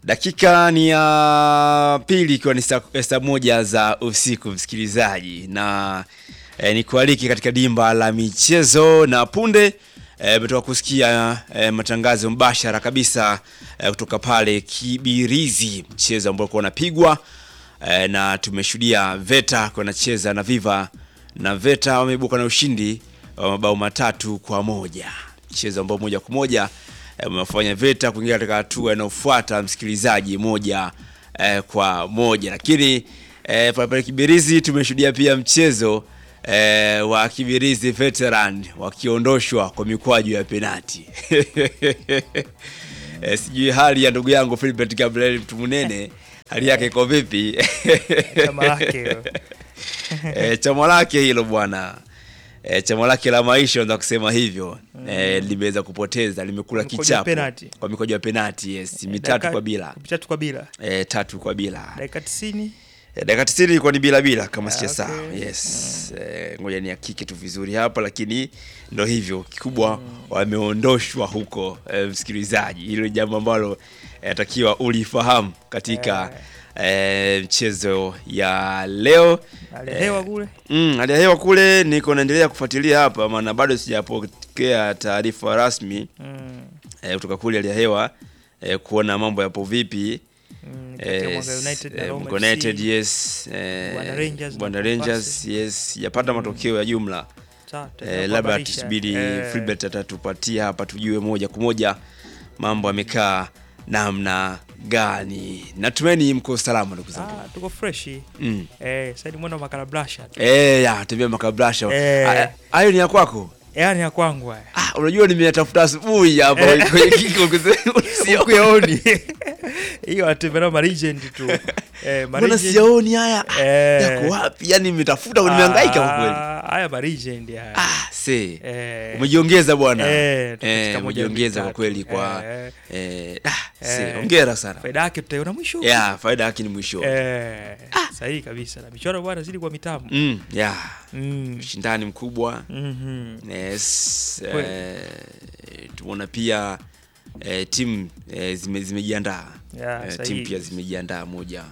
Dakika ni ya pili ikiwa ni saa saa moja za usiku msikilizaji, na eh, ni kualiki katika dimba la michezo na punde umetoka kusikia eh, matangazo mbashara kabisa eh, kutoka pale Kibirizi, mchezo ambao ulikuwa unapigwa eh, na tumeshuhudia Veta kwa anacheza na Viva na Veta wameibuka na ushindi wa mabao matatu kwa moja, mchezo ambao moja kwa moja eh, umefanya Veta kuingia katika hatua inayofuata msikilizaji, moja eh, kwa moja. Lakini eh, pale pale Kibirizi tumeshuhudia pia mchezo eh, wa Kibirizi Veteran wakiondoshwa kwa mikwaju ya penati eh, sijui hali ya ndugu yangu Philbert Gabriel Mtumunene hali yake iko vipi? Chama lake hilo. e, chama lake hilo bwana e, chama lake la maisha unaweza kusema hivyo e, limeweza kupoteza, limekula Kwa mikojo ya kichapo penalty. kwa mikojo ya penati yes, mitatu Dakika- kwa bila Mitatu kwa bila. e, tatu kwa bila Dakika 90. e, dakika 90 ilikuwa ni bila bila kama Ah, sijasahau okay. yes e, ngoja ni hakiki tu vizuri hapa, lakini ndo hivyo kikubwa wameondoshwa huko e, msikilizaji, hilo ni jambo ambalo e, takiwa ulifahamu katika e, mchezo ya leo Alihewa kule. Mm, hali ya hewa kule niko naendelea kufuatilia hapa, maana bado sijapokea taarifa rasmi Mm. eh, kutoka kule hali ya hewa eh, kuona mambo yapo vipi. Mm, kati ya Eh, Mwanga United na eh, Roma Mwanga FC. United yes, eh, Bwana Rangers na Bwana Mombasa. Rangers yes, sijapata matokeo ya jumla Sawa, eh, tutakuhabarisha. labda tusubiri Eh, Philbert atatupatia hapa tujue moja kwa moja mambo yamekaa namna gani. Natumaini mko salama ndugu zangu. ah, tuko fresh. Mm. Eh, sasa ni mwendo wa makarablasha. Eh, ya tembea makabrasha. Eh. Ah, Hayo ni ya kwako? Yaani ya kwangu haya. Ah, unajua nimeyatafuta asubuhi hapa Eh. kwenye kiko kusema Ukuyaoni. Hiyo atembea ma legend tu. Eh, ma Mbona legend- siyaoni haya? Eh. Yako wapi? Yaani nimetafuta nimehangaika kwa kweli. Ah, Haya ma legend haya. Ah, see. Eh. Umejiongeza bwana. Eh, katika Eh, moja, umejiongeza kwa mbili, kweli tatu. kwa Eh. eh, ah, see. Eh. Hongera sana. Faida yake tutaiona mwisho. Yeah, faida yake ni mwisho. Eh, sahihi kabisa. Na michoro bwana zidi kwa mitambo. Mm, yeah. Mm. Ushindani mkubwa. Mhm. Yes. Kweli. Eh, tumeona pia eh, timu eh, zime, zimejiandaa Yeah, eh, sahihi. timu pia zimejiandaa moja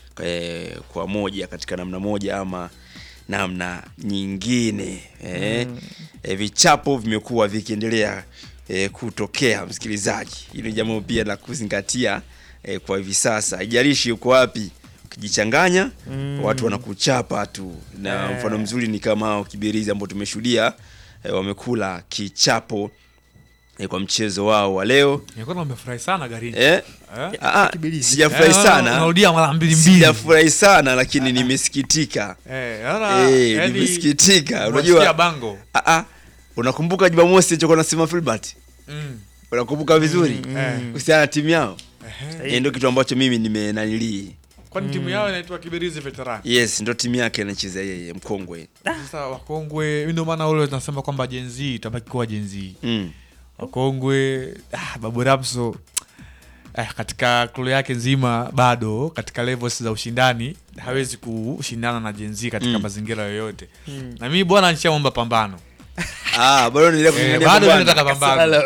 eh, kwa moja katika namna moja ama namna nyingine eh, eh, vichapo vimekuwa vikiendelea eh, kutokea msikilizaji. Hili ni jambo pia la kuzingatia eh, kwa hivi sasa, haijalishi uko wapi, ukijichanganya Mm. watu wanakuchapa tu, na Eh. mfano mzuri ni kama hao Kibirizi ambao tumeshuhudia eh, wamekula kichapo eh, kwa mchezo wao wa leo Nilikuwa nimefurahi sana garini. eh, Eh? ah, ah, Kibirizi. sijafurahi Eh, sana Unarudia mara mbili mbili. sijafurahi sana lakini nimesikitika Eh, ara, Eh, yaani, nimesikitika unasikia unajua bango. ah, ah, unakumbuka Jumamosi chokuwa nasema Filbert Mm. unakumbuka vizuri Eh. kuhusiana na timu yao Ehe. Eh, ndio kitu ambacho mimi nimenanilii Kwani timu yao inaitwa Kibirizi Veteran. yes ndo timu yake anacheza yeye mkongwe Sasa wakongwe, ndio maana ule tunasema kwamba Gen Z itabaki kuwa Gen Z. mm. Wakongwe, ah, Babu Ramso eh, katika kulu yake nzima bado katika levels za ushindani hawezi kushindana na Gen Z katika Mm. mazingira yoyote. Mm. Na mimi bwana nishaomba pambano. ah, bado niendelea Eh, kung'ang'ania bado pambano. nataka pambano.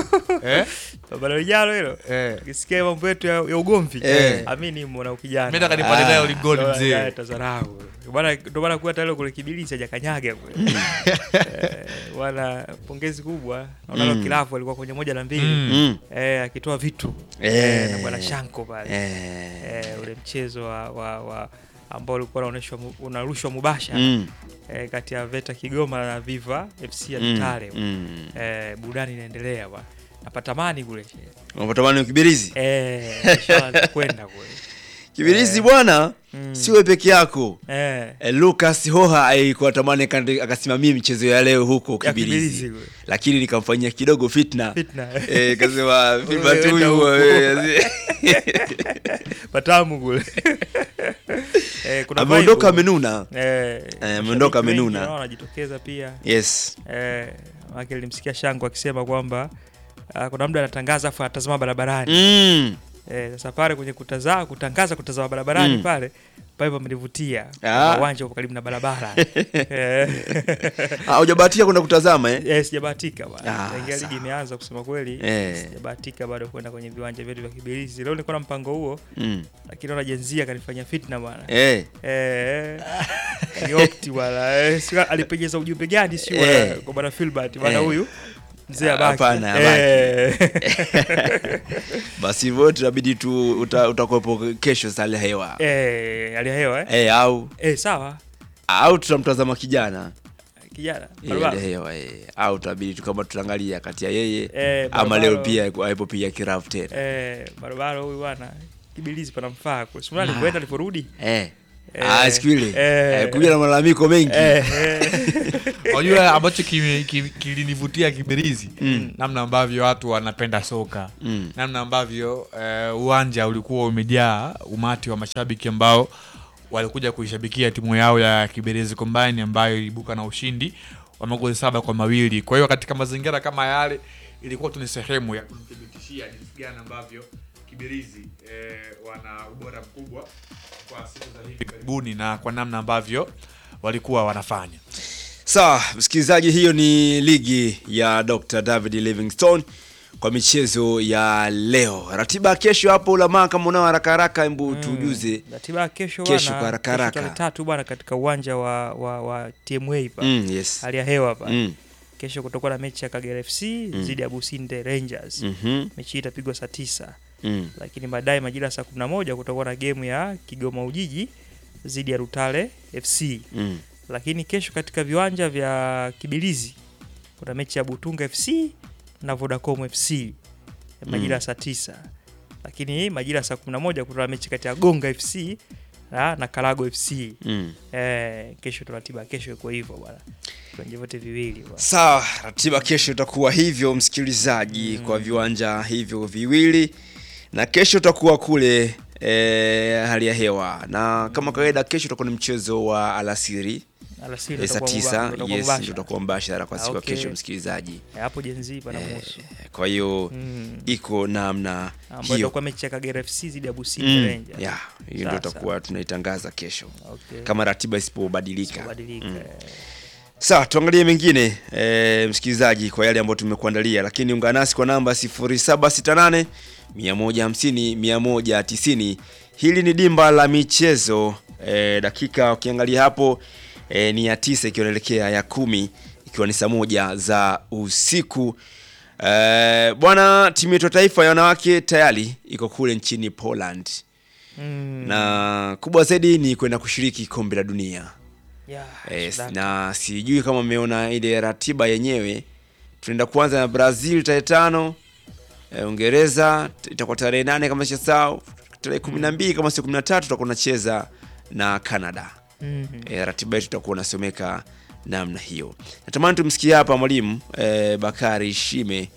Eh? Baba lijalo hilo. Eh. Ukisikia mambo yetu ya, ya ugomvi, Eh. amini mbona ukijana. Mimi nataka nipande Ah. nayo ligoli Ndio mzee. maana tazarau. Bwana ndio maana kuwa tayari kule Kibilisi hajakanyaga kule. Eh, Bwana pongezi kubwa. Naona Mm. kilafu alikuwa kwenye moja na mbili. Mm. mm. Eh, akitoa vitu. Eh. Eh, na bwana Shanko pale. eh. Eh, ule mchezo wa, wa, wa ambao ulikuwa unaonyeshwa mu- unarushwa mubashara mm. eh, kati ya Veta Kigoma na Viva FC ya mm. Vitale. mm. Eh, burudani inaendelea bwana. Napatamani kule. unapatamani Kibirizi Eh, inshallah nitakwenda kule. Kibirizi Eh. bwana Mm. siwe peke yako Eh. Eh, Lucas Hoha alikuwa tamani kande- akasimamia michezo ya leo huko Ya Kibirizi, Kibirizi kule. lakini nikamfanyia kidogo fitna, Fitna. Eh, kasema Filbert Wewe enda huyu huko. eh, Patamu kule. eh, kuna ameondoka vibe. amenuna. Eh, ameondoka mashabiki wengi amenuna. nao wanajitokeza pia. Yes. Eh, maana nilimsikia Shango akisema kwamba ah, kuna mtu anatangaza afu anatazama barabarani. Mm. Eh, sasa pale kwenye kutazama kutangaza kutazama barabarani Mm. pale pale pamenivutia Ah. uwanja upo karibu na barabara Eh. Ah, hujabahatika kwenda kutazama eh? Eh, sijabahatika Ah, bana. Tangia sawa. ligi imeanza kusema kweli. Eh. Sijabahatika bado kwenda kwenye viwanja vyetu vya Kibirizi. Leo nilikuwa na mpango huo, Mm. lakini ona jenzia akanifanyia fitna bwana. Eh. Eh. Niopti bwana. Eh, sio alipenyeza ujumbe gani sio Eh. bwana kwa bwana Filbert bwana Eh. huyu. Mzee Ah, abaki. hapana, abaki. Eh. Basi hivyo tunabidi tu uta, utakuwepo kesho saa hali ya hewa Eh, hali ya hewa eh. eh, au Eh, sawa. au tutamtazama kijana Kijana. Eh, Barabara. hali ya hewa eh, au tutabidi tu kama tutaangalia kati ya yeye Eh, ama barabara. leo pia aipo pia kirafu tena Eh, barabara huyu bwana. Kibirizi panamfaa. Kwa sababu alipoenda aliporudi. eh. Eh, Ah, siku ile eh. eh, kuja na malalamiko mengi Eh, eh. unajua ambacho kimi- kimi- kilinivutia Kibirizi Mm. namna ambavyo watu wanapenda soka Mm. namna ambavyo eh, uwanja ulikuwa umejaa umati wa mashabiki ambao walikuja kuishabikia timu yao ya Kibirizi Combine ambayo ilibuka na ushindi wa magoli saba kwa mawili. Kwa hiyo katika mazingira kama yale ilikuwa tu ni sehemu ya kumthibitishia jinsi gani ambavyo Kibirizi eh, wana ubora mkubwa kwa siku za hivi karibuni na kwa namna ambavyo walikuwa wanafanya. Sawa, msikilizaji, hiyo ni ligi ya Dr. David Livingstone kwa michezo ya leo. Ratiba ya kesho hapo ulamaa, kama unao haraka haraka, hebu tujuze. Ratiba ya kesho Kesho bwana, kwa haraka haraka. tarehe tatu bwana katika uwanja wa, wa, wa TMA pa Mm, yes. hali ya hewa pa Mm. kesho kutakuwa na mechi ya Kagera FC dhidi ya Businde Rangers Mhm. mechi hii itapigwa saa tisa Mm. lakini baadaye majira ya saa kumi na moja kutakuwa na gemu ya Kigoma Ujiji dhidi ya Rutale FC Mm. lakini kesho katika viwanja vya Kibilizi kuna mechi ya Butunga FC na Vodacom FC majira ya saa tisa lakini majira ya saa kumi na moja kuna mechi kati ya Gonga FC na, na Karago FC Mm. eh, kesho ratiba kesho iko hivyo bwana viwanja vyote viwili bwana. Sawa, ratiba kesho itakuwa hivyo msikilizaji, kwa viwanja hivyo viwili, na kesho utakuwa kule e, hali ya hewa, na kama kawaida kesho utakuwa ni mchezo wa alasiri Alasiri eh, saa utakuwa tisa. muba- utakuwa Yes, mubashara. ndio utakuwa mbashara kwa Ah, siku ya okay. kesho msikilizaji. Eh, hapo jenzi pana Eh, muhusu Kwa hiyo Mm. iko namna ambayo hiyo itakuwa mechi ya Kagera FC dhidi ya Businde Mm, Rangers. yeah, hiyo ndio Sawa, tutakuwa tunaitangaza kesho Okay. kama ratiba isipobadilika. Kubadilika, Mm. eh. Sawa, tuangalie mengine e, msikilizaji, kwa yale ambayo tumekuandalia, lakini ungana nasi kwa namba 0768 150 190. Hili ni dimba la michezo e, dakika ukiangalia hapo e, ni ya tisa ikiwa inaelekea ya kumi ikiwa ni saa moja za usiku. E, bwana, timu yetu ya taifa ya wanawake tayari iko kule nchini Poland Mm. na kubwa zaidi ni kwenda kushiriki kombe la dunia. Yeah, Yes, Sudan. na sijui kama mmeona ile ratiba yenyewe. Tunaenda kuanza na Brazil tarehe tano, eh, Uingereza t- itakuwa tarehe nane kama sisahau, tarehe kumi na mbili kama sio kumi na tatu tutakuwa tunacheza na Canada. Mhm. E, ratiba yetu itakuwa unasomeka namna hiyo. Natamani tumsikie hapa mwalimu e, Bakari Shime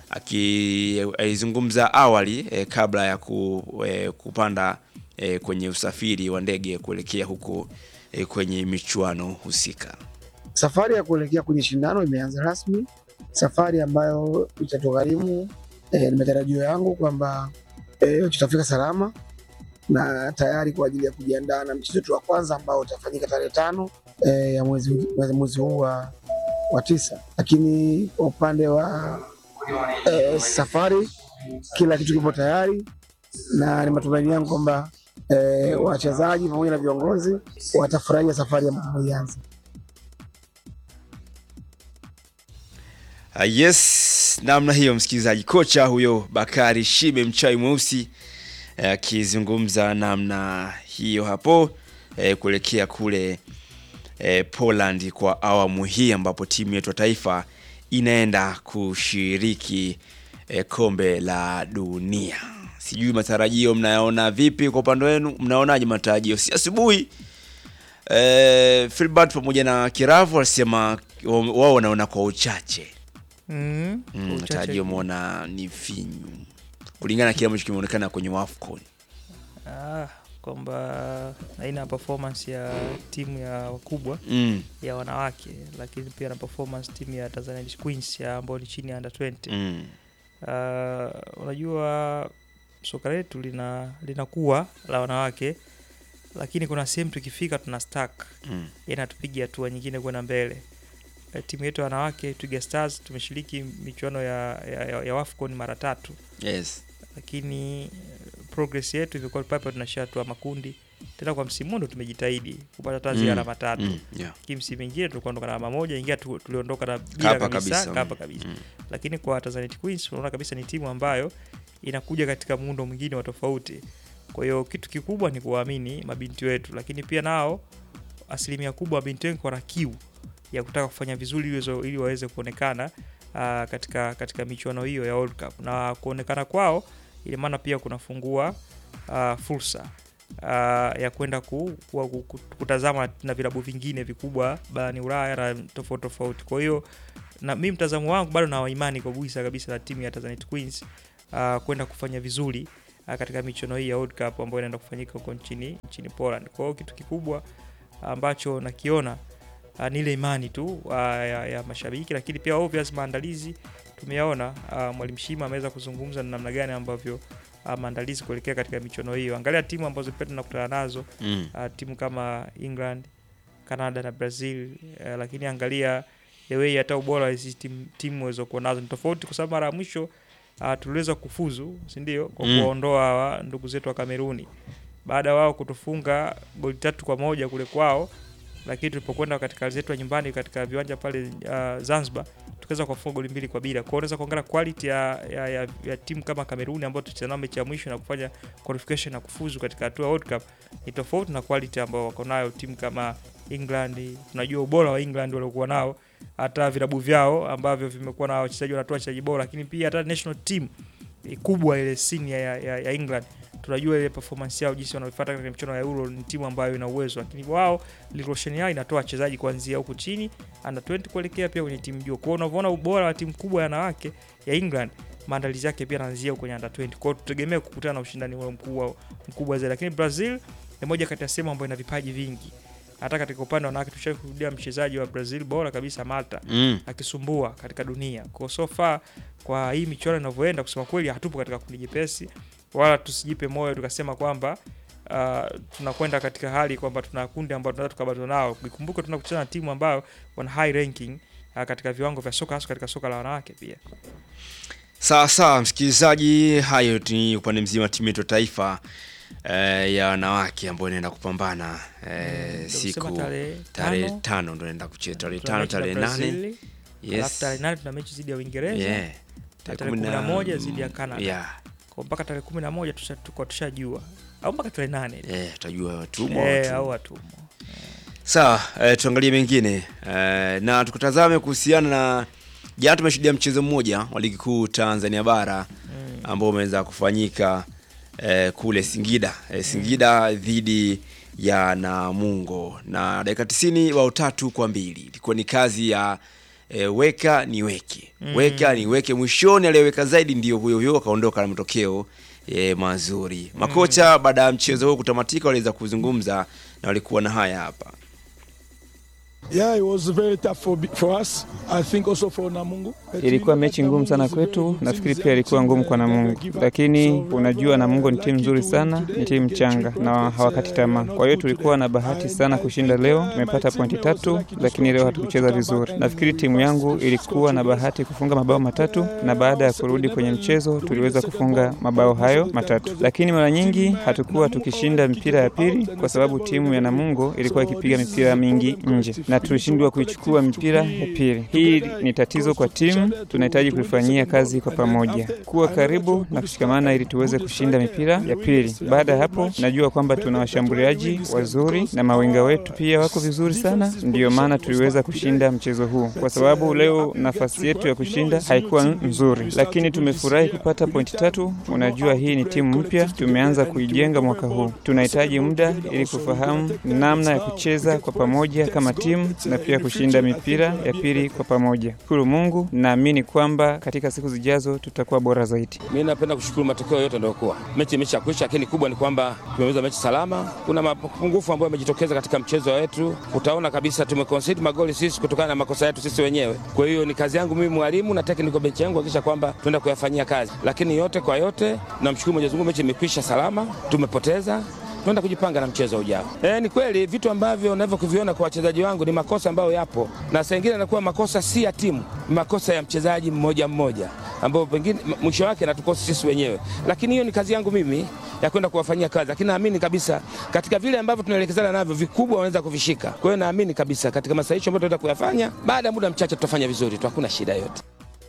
akizungumza awali e, kabla ya ku, e, kupanda e, kwenye usafiri wa ndege kuelekea huko e, kwenye michuano husika. Safari ya kuelekea kwenye shindano imeanza rasmi, safari ambayo itatugharimu eh, ni matarajio yangu kwamba eh, tutafika salama na tayari kwa ajili ya kujiandaa na mchezo wetu wa kwanza ambao utafanyika tarehe tano eh, ya mwezi, mwezi huu wa, wa tisa. Lakini kwa upande wa eh, safari kila kitu kipo tayari na ni matumaini yangu kwamba eh, wachezaji pamoja na viongozi watafurahia safari ambayo tumeianza. Uh, yes, namna hiyo msikilizaji, kocha huyo Bakari Shime mchai mweusi eh, akizungumza namna hiyo hapo eh, kuelekea kule eh, Poland kwa awamu hii ambapo timu yetu ya taifa inaenda kushiriki eh, kombe la dunia. Sijui matarajio mnayaona vipi kwa upande wenu, mnaonaje matarajio? Si asubuhi eh, Filbert pamoja na Kiravu walisema wao wanaona kwa uchache Mm. Kwa Mm, uchache matarajio tu. umeona ni finyu kulingana na kile ambacho kimeonekana kwenye WAFCON. Ah, kwamba aina ya performance ya timu ya wakubwa Mm, ya wanawake lakini pia na performance timu ya Tanzania Queens ya ambayo ni chini ya under 20 mm, uh, unajua soka letu lina linakuwa la wanawake lakini kuna sehemu tukifika tuna stack Mm. inatupiga hatua nyingine kwenda mbele. Eh, Timu yetu ya wanawake Twiga Stars tumeshiriki michuano ya, ya, ya, ya WAFCON mara tatu, Yes. lakini eh, progress yetu imekuwa papa tunashia hatua makundi tena. Kwa msimu huu ndo tumejitahidi kupata hata zile Mm. alama tatu Mm. Yeah. lakini msimu mingine tulikuwa na alama moja, ingia tu, tuliondoka na bila Kapa kabisa, kabisa. kapa kabisa. Mm. Lakini kwa Tanzanite Queens unaona kabisa ni timu ambayo inakuja katika muundo mwingine wa tofauti. Kwa hiyo kitu kikubwa ni kuwaamini mabinti wetu, lakini pia nao asilimia kubwa mabinti wengi wana kiu ya kutaka kufanya vizuri ili wazo- ili waweze kuonekana uh, katika katika michuano hiyo ya World Cup na kuonekana kwao, ina maana pia kunafungua uh, fursa uh, ya kwenda ku, ku, ku, ku, kutazama na vilabu vingine vikubwa barani Ulaya na tofauti tofauti. Kwa hiyo na mimi mtazamo wangu bado na imani kabisa kabisa na timu ya Tanzanite Queens uh, kwenda kufanya vizuri uh, katika michuano hii ya World Cup ambayo inaenda kufanyika huko nchini nchini Poland. Kwa hiyo kitu kikubwa ambacho nakiona uh, ni ile imani tu uh, ya, ya mashabiki, lakini pia obvious maandalizi tumeyaona. Uh, Mwalimu Shima ameweza kuzungumza na namna gani ambavyo uh, maandalizi kuelekea katika michuano hiyo. Angalia timu ambazo pia tunakutana nazo Mm. uh, timu kama England, Canada na Brazil uh, lakini angalia the way hata ubora wa hizi timu timu walizokuwa nazo ni tofauti, kwa sababu mara ya mwisho uh, tuliweza kufuzu, si ndio, kwa Mm. kuwaondoa hawa ndugu zetu wa Kameruni baada ya wao kutufunga goli tatu kwa moja kule kwao, lakini tulipokwenda katika zetu ya nyumbani katika viwanja pale uh, Zanzibar tukaweza kuwafunga goli mbili kwa bila. Kwa hiyo unaweza kuangalia quality ya, ya, ya, ya timu kama Kameruni ambayo tulicheza nao mechi ya mwisho na kufanya qualification na kufuzu katika hatua ya World Cup ni tofauti na quality ambayo wako nayo timu kama England. Tunajua ubora wa England waliokuwa nao, hata vilabu vyao ambavyo vimekuwa na wachezaji wanatoa wachezaji bora, lakini pia hata national team eh, kubwa ile senior ya, ya, ya England tunajua ile performance yao jinsi wanavyofuata katika michuano ya Euro. Ni timu ambayo ina uwezo, lakini wao rotation yao inatoa wachezaji kuanzia huku chini under 20 kuelekea pia kwenye timu juu. Kwa hiyo unavyoona ubora wa timu kubwa ya wanawake ya England, maandalizi yake pia yanaanzia huko kwenye under 20. Kwa hiyo tutegemee kukutana na ushindani ule mkubwa mkubwa zaidi, lakini Brazil ni moja kati ya sehemu ambayo ina vipaji vingi. Hata katika upande wa wanawake tushakushuhudia mchezaji wa Brazil bora kabisa Malta Mm. akisumbua katika dunia. Kwa so far kwa hii michuano inavyoenda, kusema kweli, hatupo katika kundi jepesi, wala tusijipe moyo tukasema kwamba uh, tunakwenda katika hali kwamba tuna kundi ambalo tunaweza tukabatana nao. Ikumbuke tunakutana na timu ambayo wana high ranking uh, katika viwango vya soka, hasa katika soka la wanawake pia. Sawa sawa, msikilizaji, hayo ni upande mzima wa timu yetu ya taifa eh, ya wanawake ambayo inaenda kupambana eh, Ndio siku kusema tarehe tarehe tano, tano ndo inaenda kucheza tarehe tuna tano mechi na tarehe nane Brazil, alafu yes tarehe nane tuna mechi dhidi ya Uingereza yeah. na tarehe kumi na moja dhidi ya Canada. yeah. Kwa mpaka tarehe kumi na moja tusha- tuko tushajua au mpaka tarehe nane yeah, tutajua watumwa eh, watumwa. au watumwa Sawa, eh, tuangalie mengine eh, na tukutazame kuhusiana na jana, tumeshuhudia mchezo mmoja wa ligi kuu Tanzania bara mm. ambao umeweza kufanyika eh, kule Singida eh, Singida dhidi ya Namungo na dakika 90 bao tatu kwa mbili ilikuwa ni kazi ya eh, weka ni weke Mm. weka ni weke. Mwishoni aliyeweka zaidi ndio huyo huyo akaondoka na matokeo eh, mazuri. Makocha baada ya mchezo huo kutamatika waliweza kuzungumza na walikuwa na haya hapa. Yeah, it was very tough for, for us. I think also for Namungo. Ilikuwa mechi ngumu sana kwetu, nafikiri pia ilikuwa ngumu kwa Namungo, lakini unajua Namungo ni timu nzuri sana, ni timu changa na hawakati tamaa. Kwa hiyo tulikuwa na bahati sana kushinda leo, tumepata pointi tatu, lakini leo hatukucheza vizuri. Nafikiri timu yangu ilikuwa na bahati kufunga mabao matatu, na baada ya kurudi kwenye mchezo tuliweza kufunga mabao hayo matatu, lakini mara nyingi hatukuwa tukishinda mipira ya pili kwa sababu timu ya Namungo ilikuwa ikipiga mipira mingi nje na tulishindwa kuichukua mipira ya pili. Hii ni tatizo kwa timu, tunahitaji kulifanyia kazi kwa pamoja, kuwa karibu na kushikamana ili tuweze kushinda mipira ya pili. Baada ya hapo, najua kwamba tuna washambuliaji wazuri na mawinga wetu pia wako vizuri sana, ndiyo maana tuliweza kushinda mchezo huu, kwa sababu leo nafasi yetu ya kushinda haikuwa nzuri, lakini tumefurahi kupata pointi tatu. Unajua, hii ni timu mpya, tumeanza kuijenga mwaka huu. Tunahitaji muda ili kufahamu namna ya kucheza kwa pamoja kama timu na pia kushinda mipira ya pili kwa pamoja. Shukuru Mungu, naamini kwamba katika siku zijazo tutakuwa bora zaidi. Mimi napenda kushukuru matokeo yote ndio kuwa mechi imeshakwisha, lakini kubwa ni kwamba tumeweza mechi salama. Kuna mapungufu ambayo yamejitokeza katika mchezo wetu, utaona kabisa tumeconcede magoli sisi kutokana na makosa yetu sisi wenyewe. Kwa hiyo ni kazi yangu mimi mwalimu na technical bench yangu kuhakikisha kwamba tunaenda kuyafanyia kazi, lakini yote kwa yote namshukuru Mwenyezi Mungu, mechi imekwisha salama, tumepoteza tunaenda kujipanga na mchezo ujao. E, ni kweli vitu ambavyo navyokuviona kwa wachezaji wangu ni makosa ambayo yapo, na saa ingine anakuwa makosa si ya timu, ni makosa ya mchezaji mmoja mmoja ambao pengine m- mwisho wake anatukosa sisi wenyewe, lakini hiyo ni kazi yangu mimi ya kwenda kuwafanyia kazi, lakini naamini kabisa katika vile ambavyo tunaelekezana navyo vikubwa wanaweza kuvishika. Kwa hiyo naamini kabisa katika masahisho ambayo tunaenda kuyafanya, baada ya muda mchache tutafanya vizuri tu, hakuna shida yote.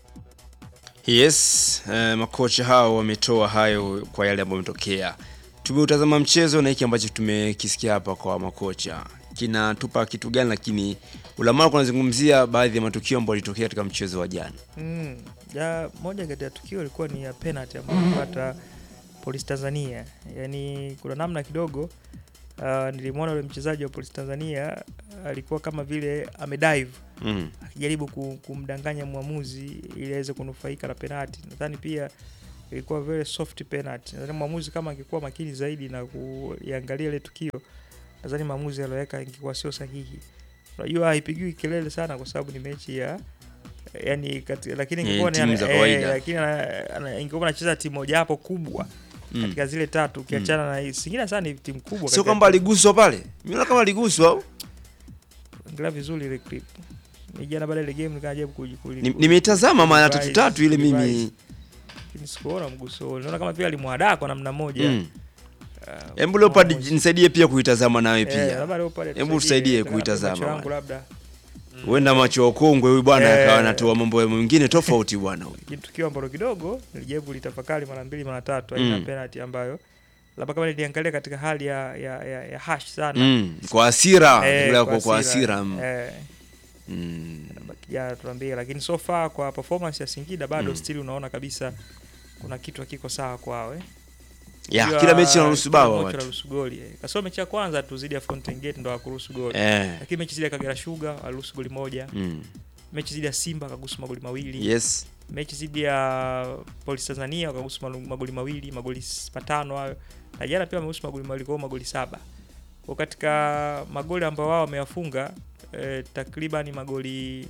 Yes, eh, makocha hao wametoa hayo kwa yale ambayo yametokea. Tumeutazama mchezo na hiki ambacho tumekisikia hapa kwa makocha kinatupa kitu gani, lakini ulamara kunazungumzia baadhi ya matukio ambayo yalitokea katika mchezo wa jana. Mm. Ya, moja kati ya tukio ilikuwa ni ya penalty ambayo alipata Polisi Tanzania. Yaani kuna namna kidogo uh, nilimwona yule mchezaji wa Polisi Tanzania alikuwa kama vile amedive Mm. akijaribu ku- kumdanganya mwamuzi ili aweze kunufaika na penalty. Nadhani pia ilikuwa very soft penalty. Nadhani mwamuzi kama angekuwa makini zaidi na kuiangalia ile tukio, nadhani maamuzi aliyoweka ingekuwa sio sahihi. Unajua haipigiwi kelele sana kwa sababu ni mechi ya yani kati, lakini Ni ingekuwa ni timu za kawaida. lakini ana- ana- ingekuwa anacheza timu moja hapo kubwa Mm. katika zile tatu ukiachana na hii Singida sana ni timu kubwa. Sio katika- kwamba aliguswa pale, mimi naona kama aliguswa au angalia vizuri ile clip. Ni jana baada ya ile game nikajaribu kuji- kuji- Ni- nimetazama mara kurevise- tatu tatu ile mimi kurevise. Lakini sikuona mguso ule. Naona kama vile alimwadaa kwa namna moja. mm. Ah, Hebu Leopard mwamuzi. nisaidie pia kuitazama nawe Eh, pia. labda Leopard Hebu tusaidie labda kuitazama macho yangu bwana. labda. Huenda macho ya ukongwe huyu bwana Eh. akawa anatoa mambo mengine tofauti bwana huyu. Lakini tukio ambalo kidogo nilijaribu litafakari mara mbili mara tatu aina Mm. penalty ambayo labda kama niliangalia katika hali ya ya, ya, ya hash sana. Mm. Kwa hasira, Eh, bila kwa kwa kwa hasira. hasira. mm. Eh, Mm. kijana tuambie, lakini so far kwa performance ya Singida bado Mm. still unaona kabisa kuna kitu hakiko sawa kwao eh. Ya, Unajua, kila mechi inaruhusu kila bao mechi watu. inaruhusu goli eh. Kasoro mechi ya kwanza tu zidi ya Fountain Gate ndo hakuruhusu goli. Eh. Lakini mechi zidi ya Kagera Sugar aliruhusu goli moja. Mm. Mechi zidi ya Simba akagusu magoli mawili. Yes. Mechi zidi ya Polisi Tanzania wakagusu malu- magoli mawili, magoli s- matano hayo. Na jana pia wamegusu magoli mawili kwa hiyo magoli saba. Kwa katika magoli ambayo wao wameyafunga eh, takriban magoli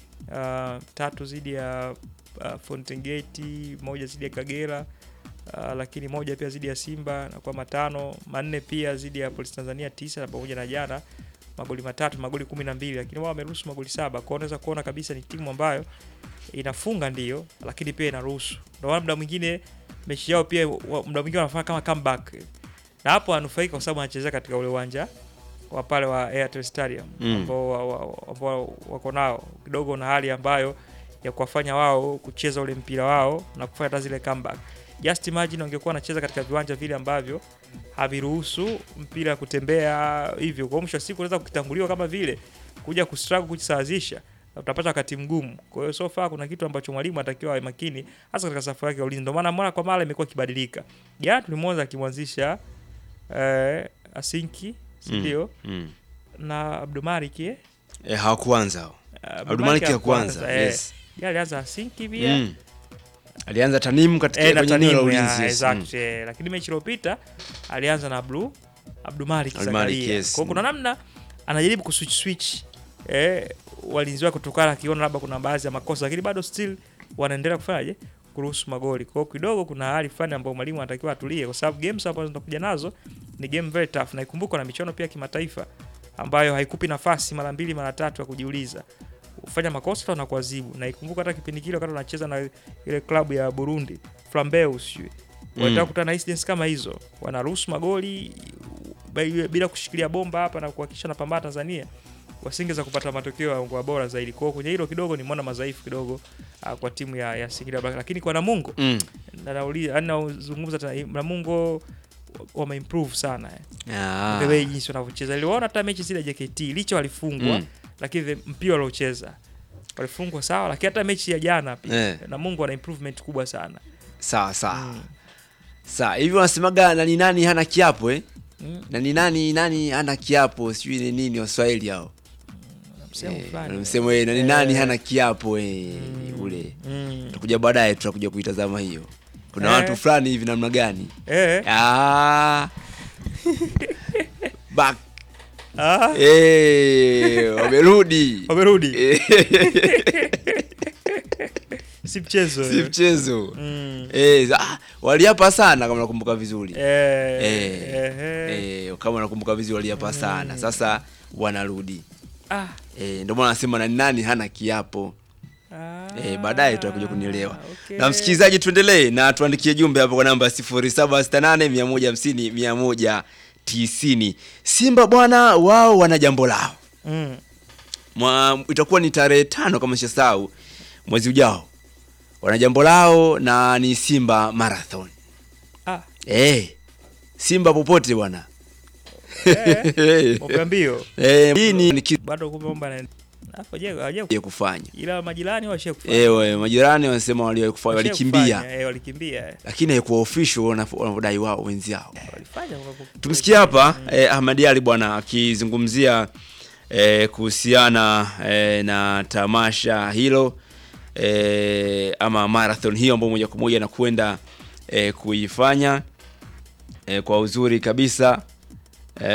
uh, tatu zidi ya uh, Fountain Gate, moja zidi ya Kagera uh, lakini moja pia zidi ya Simba na kwa matano, manne pia zidi ya Polisi Tanzania tisa na pamoja na jana magoli matatu, magoli kumi na mbili, lakini wao wameruhusu magoli saba. Kwa hiyo unaweza kuona kabisa ni timu ambayo inafunga ndio, lakini pia inaruhusu. Ndio maana muda mwingine mechi yao pia wa- muda mwingine wanafanya kama comeback, na hapo wanufaika kwa sababu wanachezea katika ule uwanja wa pale wa Airtel Stadium Mm. ambao wa, wa, ambao wako nao kidogo na hali ambayo ya kuwafanya wao kucheza ule mpira wao na kufanya hata zile comeback. Just imagine wangekuwa wanacheza katika viwanja vile ambavyo haviruhusu mpira kutembea hivyo. Kwa hiyo mwisho wa siku unaweza kukitanguliwa kama vile kuja kustruggle kujisawazisha na utapata wakati mgumu. Kwa hiyo so far kuna kitu ambacho mwalimu anatakiwa awe makini hasa katika safu yake ya ulinzi. Ndio maana mara kwa mara imekuwa ikibadilika. Jana tulimwona akimwanzisha eh, Asinki, si Mm. ndio? Mm. Na Abdumalik eh? Eh, hawakuanza hao. Abdulmalik Abdulmalik ya kwanza. eh. Yes. Yeye alianza Asinki pia. Mm. Alianza Tanimu katika Eh, na kwenye eneo la Tanimu, ya, ulinzi. yes. exact, eh. Lakini mechi iliyopita alianza na Abdu Abdumalik Abdulmalik, Zakaria. yes. Kwa hiyo kuna namna anajaribu kuswitch switch eh, walinzi wake kutokana akiona labda kuna baadhi ya makosa, lakini bado still wanaendelea kufanyaje kuruhusu magoli. Kwa hiyo kidogo kuna hali fulani ambayo mwalimu anatakiwa atulie, kwa sababu games ambazo zinakuja nazo ni game very tough, na ikumbuka na michuano pia ya kimataifa ambayo haikupi nafasi mara mbili mara tatu ya kujiuliza ufanya makosa na kuadhibu. Na ikumbuka hata kipindi kile wakati wanacheza na ile klabu ya Burundi Flambeau sijui Mm. wanataka kukutana na incidents kama hizo, wanaruhusu magoli bila- bila kushikilia bomba hapa na kuhakikisha napambana Tanzania wasingeweza kupata matokeo ya bora zaidi. Kwa hiyo kwenye hilo kidogo nimeona madhaifu kidogo uh, kwa timu ya, ya Singida Black, lakini kwa Namungo Mm. na nauliza yani nauzungumza tena Namungo wameimprove sana eh. Ah. the way jinsi wanavyocheza. Niliwaona hata mechi zile JKT licha walifungwa Mm. lakini the mpira waliocheza walifungwa sawa, lakini hata mechi ya jana pia Eh. Namungo ana improvement kubwa sana. Sawa sawa. Mm. Sawa, hivi wanasemaga nani nani hana kiapo eh? Mm. Nani nani nani hana kiapo, sijui ni nini Waswahili hao. Msemo Eh, fulani. msemo eh, nani Eh. nani hana kiapo eh, ule. Mm. Tutakuja baadaye tutakuja kuitazama hiyo. Kuna Eh. watu fulani hivi namna gani? Eh. Ah. Back. Ah. Eh, wamerudi. Wamerudi. Eh. si mchezo si mchezo Mm. eh, ah, waliapa sana kama nakumbuka vizuri Eh, eh, ehe. eh, kama nakumbuka vizuri waliapa sana sasa wanarudi Ah, eh, ndio maana nasema na nani hana kiapo ah, Eh, baadaye tutakuja kunielewa. okay. Na msikilizaji, tuendelee na tuandikie jumbe hapo kwa namba 0768 150 190. Simba bwana, wao wana jambo lao. Mm. Mwa, itakuwa ni tarehe tano kama sisahau mwezi ujao. Wana jambo lao na ni Simba Marathon. Ah, Eh, Simba popote bwana. eh, mwaka mbio Eh, hii ni ni kitu bado kumbe mambo yana hapo je hawaja ya kufanya. ila majirani washia kufanya Eh, we, majirani wanasema waliwahi kufanya, Washia walikimbia. kufanya, eh, walikimbia eh. Lakini haikuwa official wanavyo- wanavyodai wao wenzao. walifanya wanapo- Tumsikie hapa eh, Ahmad Ali bwana akizungumzia eh, kuhusiana eh, na tamasha hilo eh, ama marathon hiyo ambayo moja kwa moja anakwenda eh, kuifanya eh, kwa uzuri kabisa